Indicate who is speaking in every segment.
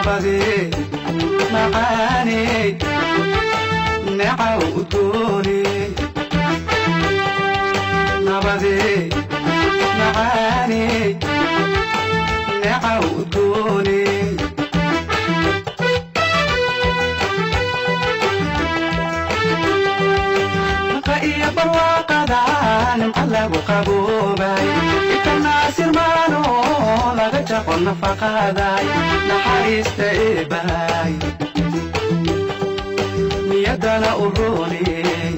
Speaker 1: nabadee macaaney necaw udgoone nabadee macaaney necaw udgoone naqa iyo barwaaqada nimca lagu qaboobay ikanaasirmaano laga jaqo nafaqaday naxariista eebahay niyaddana u rooney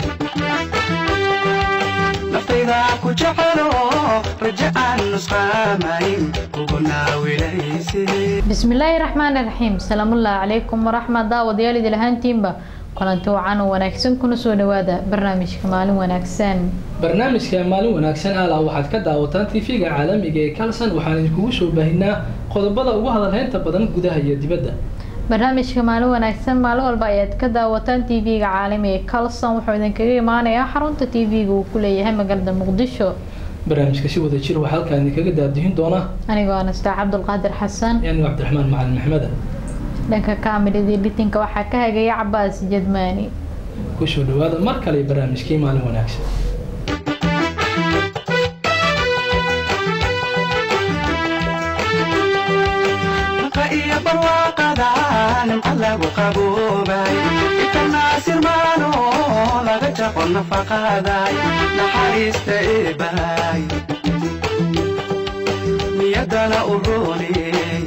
Speaker 1: naftayda ku jecelo raje aan nusqaamayn kugu naawilayse
Speaker 2: bismillaahi raxmaani raxiim salaamullaahi calaykum waraxmat daawadayaal idil ahaantiinba kulanti wacan oo wanaagsan kuna soo dhawaada barnaamijka maalin wanaagsan
Speaker 3: barnaamijka maalin wanaagsan aala waxaad ka daawataan tv-ga caalamiga ee kalson waxaan idinkugu soo baahinaa qodobada ugu hadalhaynta badan gudaha iyo dibadda
Speaker 2: barnaamijka maalin wanaagsan maalin walba ayaad ka daawataan tv-ga caalamiga ee calson wuxuu idinkaga imaanayaa xarunta tv-ga uu ku leeyahay magaalada muqdisho
Speaker 3: barnaamijka si wada jir waxaa halkaan idinkaga daadihin doona
Speaker 2: anigoo anastaa cabdulqaadir xasan
Speaker 3: anigo cabdiraxmaan macalin maxmeda
Speaker 2: dhanka kaamilada editinka waxaa ka hagaya cabaas jadmaani
Speaker 3: kusoo dhawaada mar kale barnaamijkii maalin wanaagsan
Speaker 1: naqa iyo barwaaqada nimca lagu qaboobay ikanaasirmaano laga jaqo nafaqaday naxariista eebahay niyaddana u rooney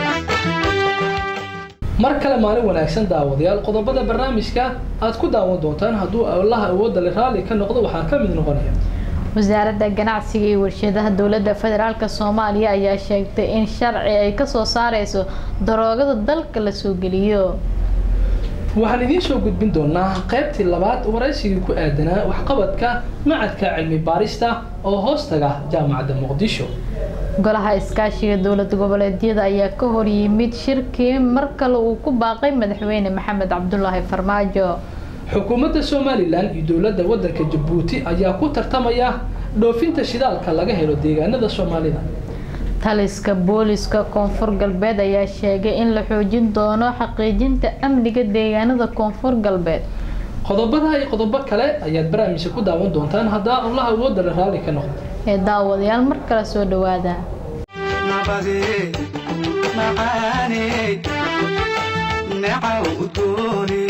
Speaker 3: mar kale maalin wanaagsan daawadayaal qodobada barnaamijka aad ku daawan doontaan hadduu allaha awoodda le raalli ka noqdo waxaa ka mid noqonaya
Speaker 2: wasaaradda ganacsiga iyo warshadaha dowladda federaalk soomaaliya ayaa sheegtay in sharci ay kasoo saareyso daroogada dalka la soo geliyo
Speaker 3: waxaan idiin soo gudbin doonaa qaybtii labaad waraysigii ku aadanaa waxqabadka macadka cilmi baarista oo hoostaga jaamacadda muqdisho
Speaker 2: golaha iskaashiga dowlad goboleedyada ayaa ka hor yimid shirkii mar kale uu ku baaqay madaxweyne maxamed cabdulaahi farmaajo
Speaker 3: xukuumadda somalilan iyo dowladda waddanka jabuuti ayaa ku tartamaya dhoofinta shidaalka laga helo deegaanada soomaalida
Speaker 2: taliska booliska koonfur galbeed ayaa sheegay in la xoojin doono xaqiijinta amniga deegaanada koonfur galbeed
Speaker 3: qodobada iyo qodobo kale ayaad barnaamijka ku daawan doontaan haddaa allaha awoodda le raalli ka noqdo
Speaker 2: ee daawadayaal mar kale soo dhawaada
Speaker 1: nabadee macaaney necaw udgoone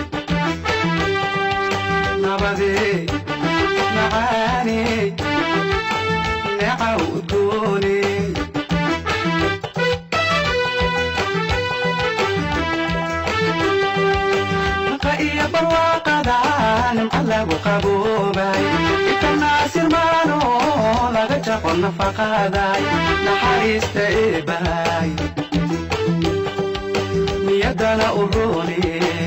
Speaker 1: nabadee macaaney necaw udgoone naqa iyo barwaaqada nimca lagu qaboobay ikanaasirmaano laga jaqo nafaqaday naxariista eebahay niyaddana u rooney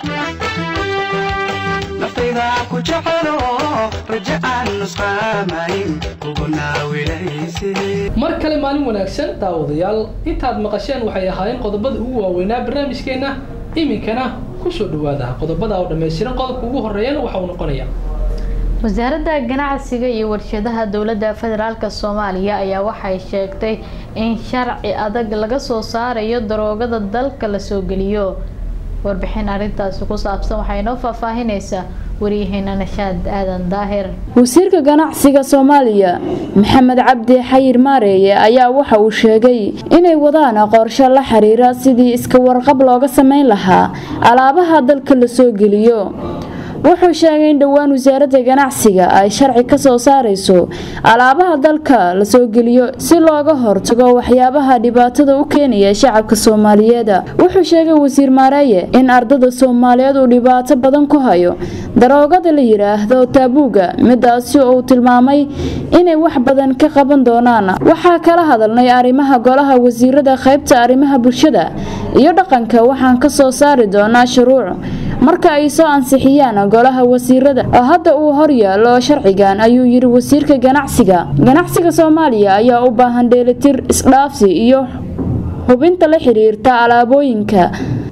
Speaker 1: naftayda ku jecelo raje aan nusqaamayn kugu naawilayse
Speaker 3: mar kale maalin wanaagsan daawadayaal intaad maqasheen waxay ahaayeen qodobada ugu waaweynaa barnaamijkeenna iminkana kusoo dhawaada qodobada oo dhammaystiran qodobka ugu horeeyana waxa uu noqonaya
Speaker 2: wasaaradda ganacsiga iyo warshadaha dowladda federaalk soomaaliya ayaa waxay sheegtay in sharci adag laga soo saarayo daroogada dalka la soo geliyo warbixin arrintaasi ku saabsan waxay inoo faahfaahinaysaa waryaheena nashaad aadan daahir
Speaker 4: wasiirka ganacsiga soomaaliya maxamed cabdi xayir maareeye ayaa waxa uu sheegay inay wadaan qorshe la xiriira sidii iska warqab looga sameyn lahaa alaabaha dalka la soo geliyo wuxuu sheegay in dhowaan wasaaradda ganacsiga ay sharci ka soo saareyso alaabaha dalka la soo geliyo si looga hortago waxyaabaha dhibaatada u keenaya shacabka soomaaliyeed wuxuu sheegay wasiir maareeye in ardada soomaaliyeed uu dhibaato badan ku hayo daroogada la yidhaahdo taabuuga midaasi uu tilmaamay inay wax badan ka qaban doonaan waxaa kala hadalnay arrimaha golaha wasiirada qaybta arrimaha bulshada iyo dhaqanka waxaan ka soo saari doonaa shuruuc marka ay soo ansixiyaan golaha wasiirada oo hadda uu horyaalo sharcigan ayuu yiri wasiirka ganacsiga ganacsiga soomaaliya ayaa u baahan dheelitir isdhaafsi iyo hubinta la xiriirta alaabooyinka dalka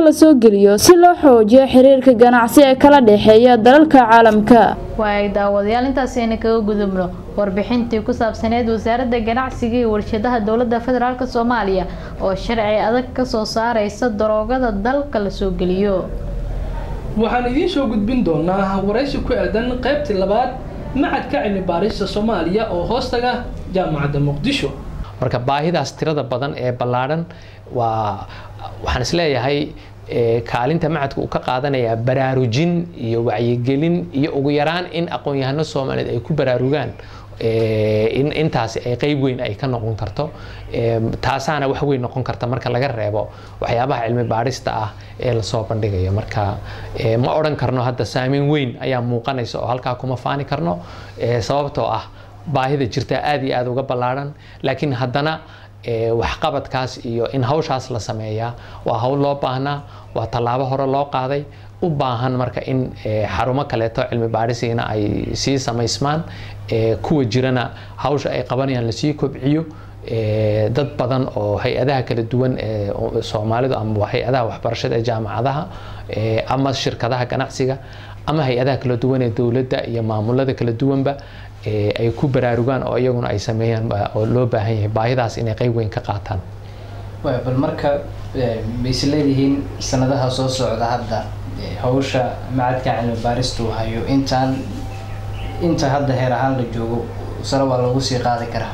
Speaker 4: la soo geliyo si loo xoojiyo xiriirka ganacsi ee kala dhexeeya dalalka caalamka
Speaker 2: waay daawadayaal intaasayna kaga gudubno warbixintii ku saabsaneyd wasaaradda ganacsiga iyo warshadaha dowladda federaalk soomaaliya oo sharci adag kasoo saareysa daroogada dalka la soo geliyo
Speaker 3: waxaan idiin soo gudbin doonaa waraysi ku aadan qaybtii labaad macadka cilmi baarista soomaaliya oo hoostaga jaamacadda muqdisho
Speaker 5: marka baahidaas tirada badan ee ballaadhan waa waxaan isleeyahay kaalinta macadka uu ka qaadanayaa baraarujin iyo wacyigelin iyo ugu yaraan in aqoon-yahano soomaaliyeed ay ku baraarugaan in intaasi ay qeyb weyn ay ka noqon karto taasaana wax weyn noqon karta marka laga reebo waxyaabaha cilmi baadhista ah ee lasoo bandhigayo marka ma odhan karno hadda saameyn weyn ayaa muuqanaysa oo halkaa kuma faani karno sababtoo ah baahida jirta aada iyo aada uga ballaadhan laakiin haddana waxqabadkaas iyo in hawshaas la sameeyaa waa hawl loo baahnaa waa tallaabo hore loo qaaday u baahan marka in xarumo kaleeto cilmi baadhisiina ay sii samaysmaan kuwa jirana hawsha ay qabanayaan lasii kobciyo dad badan oo hay-adaha kala duwan ee soomaalidu ama hay-adaha waxbarashada ee jaamacadaha ama shirkadaha ganacsiga ama hay-adaha kala duwan ee dowladda iyo maamulada kala duwanba ay ku baraarugaan oo iyaguna ay sameeyaan oo loo baahan yahay baahidaas inay qeyb weyn ka qaataan
Speaker 6: bal marka ma is leedihiin sanadaha soo socda hadda hawsha macadka cilmi baaristu hayo intaan inta hadda heer ahaan la joogo sare waa lagu sii qaadi karaa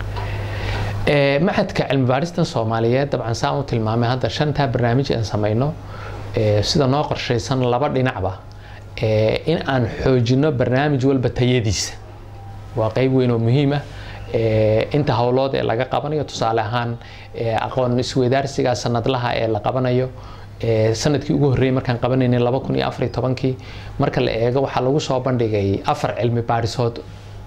Speaker 5: macadka cilmi baaristan soomaaliyeed dabcan saan u tilmaamay hadda shantaa barnaamij aan sameyno sida noo qorshaysan laba dhinacba in aan xoojino barnaamij walba tayadiisa waa qeyb weyn oo muhiim ah inta howlood ee laga qabanayo tusaale ahaan aqoon isweydaarsiga sanadlaha ee la qabanayo sanadkii ugu horreeyay markaan qabanaynay laba kun iyo afar iyo tobankii marka la eego waxaa lagu soo bandhigay afar cilmi baadhisood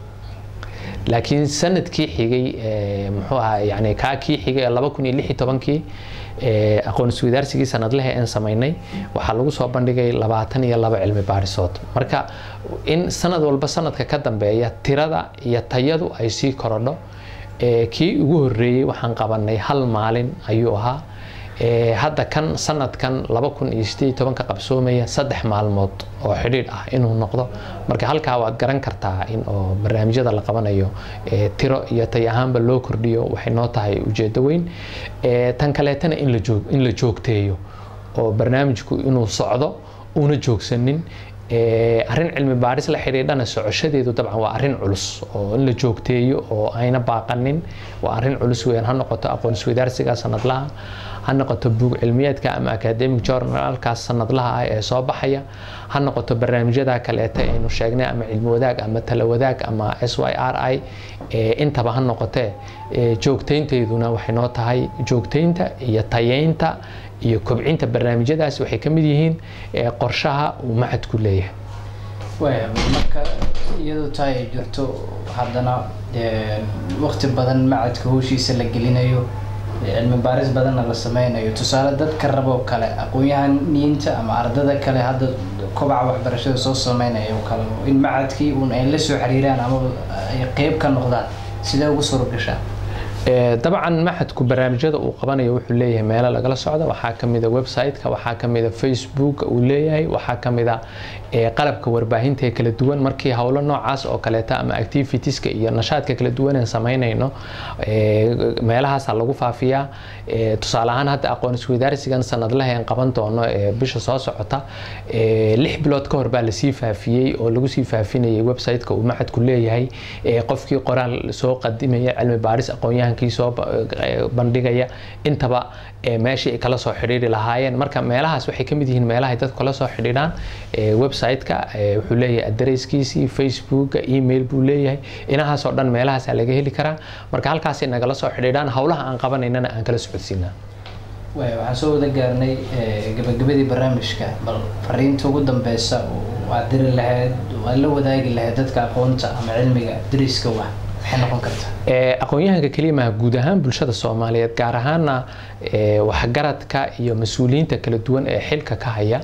Speaker 5: laakiin sanadkii xigay muxuu ahaa yani kaa kii xigay ee laba kun iyo lix iyo tobankii aqoon isweydaarsigii sanadlaha aan samaynay waxaa lagu soo bandhigay labaatan iyo laba cilmi baadhisood marka in sanad walba sanadka ka dambeeya tirada iyo tayadu ay sii korodho kii ugu horreeyey waxaan qabanay hal maalin ayuu ahaa hadda kan sanadkan laba kun iyo sideed tobanka qabsoomaya saddex maalmood oo xidhiidh ah inuu noqdo marka halkaa waad garan kartaa in oo barnaamijyada la qabanayo tiro iyo tay ahaanba loo kordhiyo waxay noo tahay ujeedo weyn tan kaleetana in la joog in la joogteeyo oo barnaamijku inuu socdo una joogsanin arrin cilmi baadhis la xidhiidhana socoshadeedu dabcan waa arrin culus oo in la joogteeyo oo ayna baaqanin waa arrin culus weyn ha noqoto aqoon isweydaarsiga sanadlaha ha noqoto buug cilmiyeedka ama academic journalkaas sanadlaha ah ee soo baxaya ha noqoto barnaamijyada kaleeta aynu sheegnay ama cilmi wadaag ama tala wadaag ama s y r i intaba ha noqotee joogtaynteeduna waxay noo tahay joogtaynta iyo tayeynta iyo kobcinta barnaamijyadaas waxay ka mid yihiin qorshaha uu macadku leeyahay
Speaker 6: waaya marka iyadoo tahay ay jirto haddana waqti badan macadka howshiisa la gelinayo cilmi baaris badanna la sameynayo tusaale dadka raboo kale aqoon-yahaniinta ama ardada kale hadda kobaca waxbarashada soo sameynaya oo kale in macadkii uun ay la soo xiriiraan ama ay qeyb ka noqdaan sidee ugu suura gashaa
Speaker 5: dabcan maxadku barnaamijyada uu qabanayo wuxuu leeyahay meelo lagala socda waxaa kamida website-ka waxaa kamida facebook uu leeyahay waxaa kamida qalabka warbaahinta ee kala duwan markii howlo noocaas oo kaleeta ama activitieska iyo nashaadka kala duwan aan sameynayno meelahaasa lagu faafiyaa tusaale ahaan hadda aqoon isweydaarsigan sanadlaha aan qaban doono bisha soo socota lix bilood ka hor baa lasii faafiyey oo lagu sii faafinayay website-ka uu maxadku leeyahay qofkii qoraal soo qadimaya cilmi baaris aqoon-yahankii soo bandhigaya intaba meeshii ay kala soo xidhiiri lahaayeen marka meelahaas waxay ka mid yihiin meelahay dadku kala soo xidhiidhaan website-ka wuxuu leeyahay adareyskiisii facebooka email buu leeyahay inahaasoo dhan meelahaasaa laga heli karaa marka halkaasay nagala soo xidhiidhaan howlaha aan qabanaynana aan kala socodsiinaa
Speaker 6: waxaan soo wada gaarnay gabagabadii barnaamijka bal fariinta ugu dambeysa waad diri lahayd waad la wadaagi lahayd dadka aqoonta ama cilmiga dariska wa maxay noqon kartaa
Speaker 5: aqoon-yahanka kelimaha guud ahaan bulshada soomaaliyeed gaar ahaana waxgaradka iyo mas-uuliyiinta kala duwan ee xilka ka haya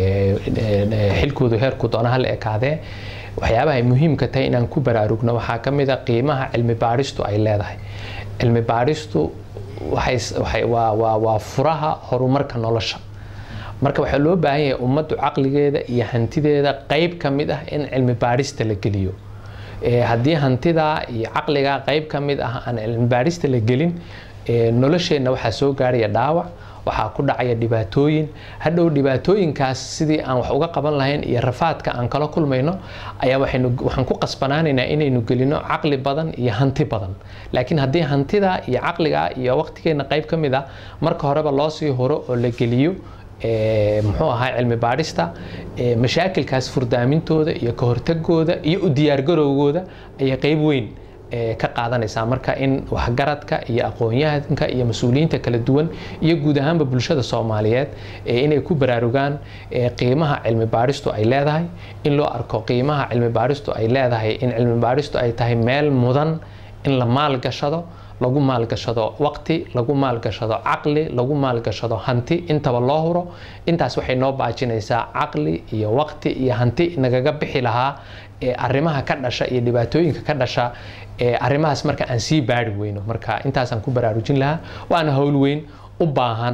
Speaker 5: xilkoodu heerku doona hal ekaadee waxyaabaha ay muhiimka tahay inaan ku baraarugno waxaa ka mid a qiimaha cilmi baadhistu ay leedahay cilmi baadhistu waa furaha horumarka nolosha marka waxaa loo baahan yahay ummaddu caqligeeda iyo hantideeda qeyb ka mid ah in cilmi baadhista la geliyo haddii hantidaa iyo caqligaa qeyb ka mid ah aan cilmi baadhista la gelin nolosheenna waxaa soo gaaraya dhaawac waxaa ku dhacaya dhibaatooyin hadhow dhibaatooyinkaas sidii aan wax uga qaban lahayn iyo rafaadka aan kala kulmayno ayaa waxaan ku qasbanaanaynaa inaynu gelino caqli badan iyo hanti badan laakiin haddii hantida iyo caqliga iyo waqtigeena qayb ka mid ah marka horeba loo sii horo oo la geliyo muxuu ahaa cilmi baadhista mashaakilkaas furdaamintooda iyo ka hortagooda iyo u diyaargarowgooda ayay qayb weyn ka qaadanaysaa marka in waxgaradka iyo aqoon-yahanka iyo mas-uuliyiinta kala duwan iyo guud ahaanba bulshada soomaaliyeed inay ku baraarugaan qiimaha cilmi baadhistu ay leedahay in loo arko qiimaha cilmi baadhistu ay leedahay in cilmi baadhistu ay tahay meel mudan in la maalgashado lagu maalgashado waqti lagu maalgashado caqli lagu maalgashado hanti intaba loo huro intaas waxay noo baajinaysaa caqli iyo waqti iyo hanti nagaga bixi lahaa arrimaha ka dhasha iyo dhibaatooyinka ka dhasha arrimahaas marka aan sii baari weyno marka intaasaan ku baraarujin lahaa waana howl weyn u baahan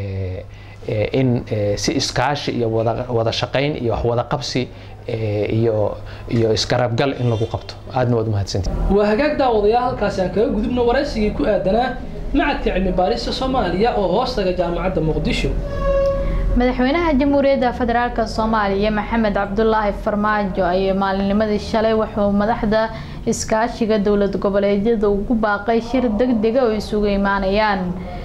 Speaker 5: in si iskaashi iyo wada shaqayn iyo wax wada qabsi iyo iyo isgarabgal in lagu qabto aadna waad umahadsantii
Speaker 3: waa hagaag daawadayaal halkaasi aan kaga gudubno waraysigii ku aadanaa macadka cilmi baarista soomaaliya oo hoostaga jaamacadda muqdisho
Speaker 2: madaxweynaha jamhuuriyadda federaalk soomaaliya maxamed cabdulaahi farmaajo ayaa maalinnimadii shalay wuxuu madaxda iskaashiga dowlad goboleedyada ugu baaqay shir degdega oo isugu imaanayaan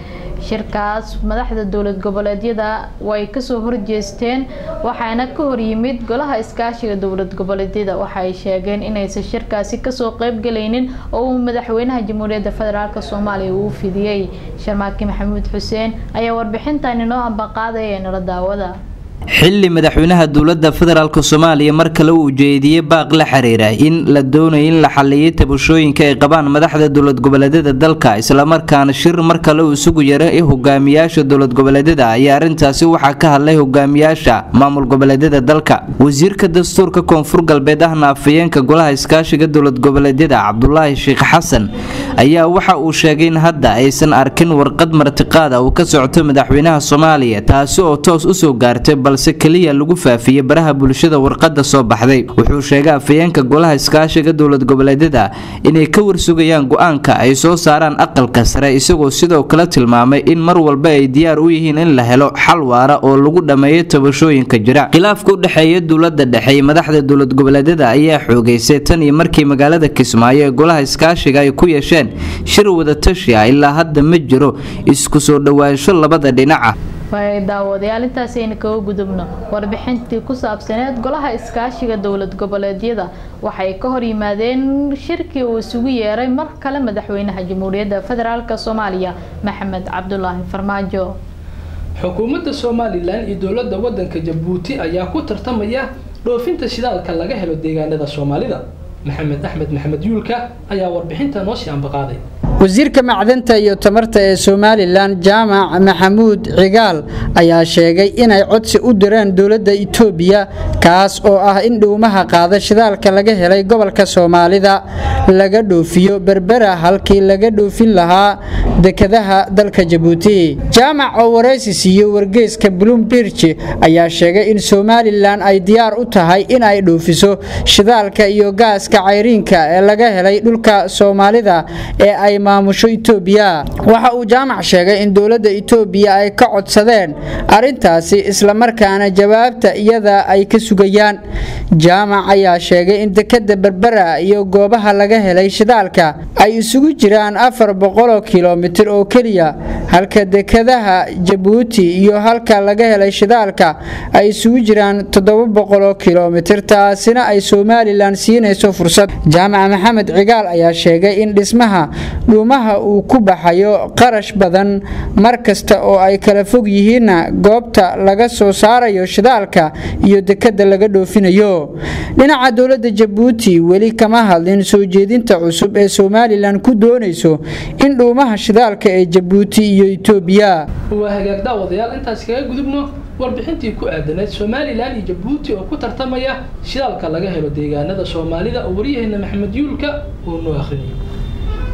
Speaker 2: shirkaas madaxda dowlad goboleedyada way kasoo horjeesteen waxaana ka horyimid golaha iskaashiga dowlad goboleedyada waxaay sheegeen inaysan shirkaasi kasoo qeybgalaynin oo uu madaxweynaha jamhuuriyadda federaalk soomaaliya uu fidiyey sharmaaki maxamuud xuseen ayaa warbixintan inoo ambaqaadaya nala daawada
Speaker 7: xilli madaxweynaha dowladda federaalk soomaaliya mar kale uu ujeediyey baaq la xiriira in la doonayo in la xaliyay tabashooyinka ay qabaan madaxda dowlad goboleedyada dalka islamarkaana shir mar kale uu isugu yaray hogaamiyaasha dowlad goboleedyada ayaa arrintaasi waxaa ka hadlay hogaamiyaasha maamul goboleedyada dalka wasiirka dastuurka koonfur galbeed ahna afayeenka golaha iskaashiga dowlad goboleedyada cabdulaahi sheekh xasan ayaa waxa uu sheegay in hadda aysan arkin warqad martiqaada uu ka socoto madaxweynaha soomaaliya taasi oo toos usoo gaartay balse keliya lagu faafiyey baraha bulshada warqada soo baxday wuxuu sheegay afayeenka golaha iskaashiga dowlad goboleedyada inay ka warsugayaan go-aanka ay soo saaraan aqalka sare isagoo sidoo kale tilmaamay in mar walba ay diyaar u yihiin in la helo xal waara oo lagu dhammeeyo tabashooyinka jira khilaafka u dhexeeya dowlada dhexe iyo madaxda dowlad goboleedyada ayaa xoogeysay tan iyo markii magaalada kismaayo ee golaha iskaashiga ay ku yeesheen shir wadatashi ah ilaa hadda ma jiro isku soo dhowaansho labada dhinaca
Speaker 2: waay daawadayaal intaasi ayna kaga gudubno warbixintii ku saabsaneed golaha iskaashiga dowlad goboleedyada waxay ka hor yimaadeen shirkii uu isugu yeeray mar kale madaxweynaha jamhuuriyadda federaalk soomaaliya maxamed cabdulaahi farmaajo
Speaker 3: xukuumadda somalilan iyo dowladda wadanka jabuuti ayaa ku tartamaya dhoofinta shidaalka laga helo deegaanada soomaalida maxamed axmed maxamed yuulka ayaa warbixinta noo sii ambaqaaday
Speaker 8: wasiirka macdanta iyo tamarta ee somalilan jaamac maxamuud cigaal ayaa sheegay inay codsi u direen dowladda itoobiya kaas oo ah in dhuumaha qaada shidaalka laga helay gobolka soomaalida laga dhoofiyo berbera halkii laga dhoofin lahaa dekadaha dalka jabuuti jaamac oo waraysi siiyey wargeyska bloomberg ayaa sheegay in somalilan ay diyaar u tahay in ay dhoofiso shidaalka iyo gaaska cayriinka ee laga helay dhulka soomaalida ee ay maamusho itoobiya waxa uu jaamac sheegay in dowladda itoobiya ay ka codsadeen arintaasi islamarkaana jawaabta iyada ay ka sugayaan jaamac ayaa sheegay in dekada berbera iyo goobaha laga helay shidaalka ay isugu jiraan afar boqoloo kilomitir oo keliya halka dekadaha jabuuti iyo halka laga helay shidaalka ay isugu jiraan toddoba boqoloo kilomitir taasina ay somalilan siinayso fursad jaamac maxamed cigaal ayaa sheegay in dhismaha dhuumaha uu ku baxayo qarash badan mar kasta oo ay kala fog yihiinna goobta laga soo saarayo shidaalka iyo dekada laga dhoofinayo dhinaca dowladda jabuuti weli kama hadlin soo jeedinta cusub ee somalilan ku doonayso in dhuumaha shidaalka ee jabuuti iyo itoobiya
Speaker 3: waa hagaag daawadayaal intaas kaga gudubno warbixintii ku aadanayd somalilan iyo jabuuti oo ku tartamaya shidaalka laga helo deegaanada soomaalida oo waryaheena maxamed yuulka uu noo akhriyay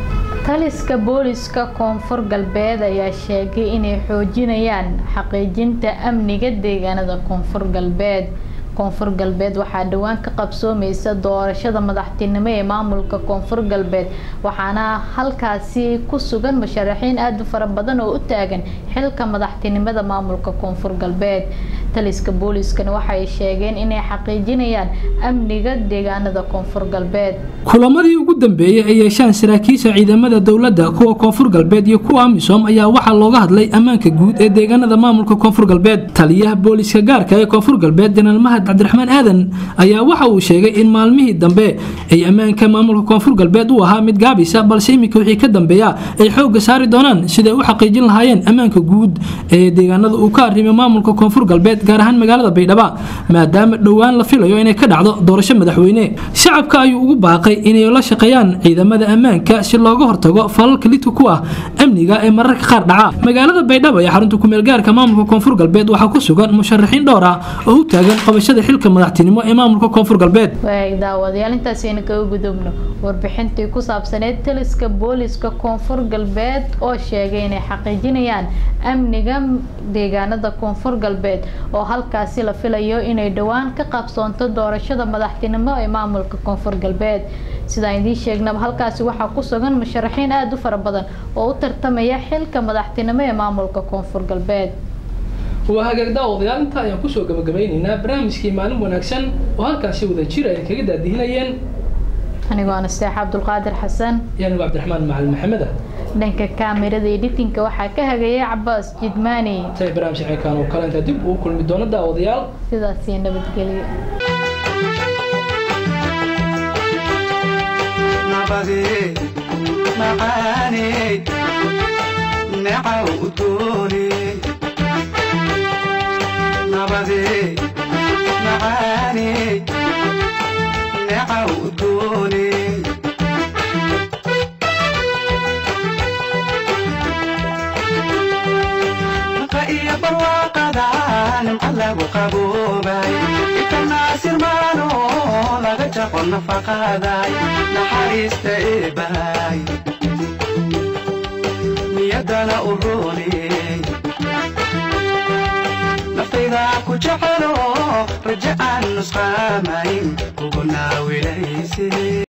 Speaker 2: taliska booliska koonfur galbeed ayaa sheegay inay xoojinayaan xaqiijinta amniga deegaanada koonfur galbeed koonfur galbeed waxaa dhowaan ka qabsoomeysa doorashada madaxtinimo ee maamulka koonfur galbeed waxaana halkaasi ku sugan musharaxiin aada u fara badan oo u taagan xilka madaxtinimada maamulka koonfur galbeed taliska booliskana waxay sheegeen inay xaqiijinayaan amniga deegaanada koonfur galbeed
Speaker 3: kulamadii ugu dambeeyey ay yeeshaan saraakiisha ciidamada dowladda kuwa koonfur galbeed iyo kuwa amisom ayaa waxaa looga hadlay ammaanka guud ee deegaanada maamulka koonfur galbeed taliyaha booliska gaarka ee koonfur galbeed janaal mahad cabdiraxmaan aadan ayaa waxa uu sheegay in maalmihii dambe ay ammaanka maamulka koonfur galbeed u ahaa mid gaabisa balse iminka wixii ka dambeeya ay xoogga saari doonaan siday u xaqiijin lahaayeen ammaanka guud ee deegaanada uu ka arrimay maamulka koonfur galbeed gaar ahaan magaalada baydhaba maadaama dhowaan la filayo inay ka dhacdo doorasho madaxweyne shacabka ayuu ugu baaqay inay la shaqeeyaan ciidamada ammaanka si looga hortago falalka lidka ku ah amniga ee mararka qaar dhaca magaalada baydhabo ee xarunta kumeel gaarka maamulka koonfur galbeed waxaa ku sugan musharaxiin dhowr ah oo u taagan qabashada xilka madaxtinimo ee maamulka koonfur galbeed
Speaker 2: waag daawadayaal intaasayna kaga gudubno warbixintii ku saabsaneyd taliska booliska koonfur galbeed oo sheegay inay xaqiijinayaan amniga deegaanada koonfur galbeed oo halkaasi la filayo inay dhowaan ka qabsoonto doorashada madaxtinimo ee maamulka koonfur galbeed sidaan idiin sheegnaba halkaasi waxaa ku sugan musharaxiin aada u fara badan oo u tartamaya xilka madaxtinimo ee maamulka koonfur galbeed
Speaker 3: waa hagaagda odayaal inta ayaan kusoo gabagabeyneynaa barnaamijkii maalin wanaagsan oo halkaasi wada jir ay kaga daadihinayeen
Speaker 2: anigoo anasteex cabdulqaadir xasan
Speaker 3: iyo anigu cabdiraxmaan macalin maxamed ah
Speaker 2: dhanka kaamirada editinka waxaa ka hagayay cabaas jidmaani
Speaker 3: tay barnaamij ceekaan oo kale intaa dib ugu kulmi doona daawadayaal
Speaker 2: sidaasiyo nabadgelyo
Speaker 1: nabadee macaaney necaw udooney nabadee macaaney necaw udooney maqa iyo barwaaqada nimca lagu qaboobay itanaasir maano laga jaqo nafaqaday naxariista eebahay niyadana u rooney naftayda ku jecelo raja aan nusqaamayn kugu naawilayse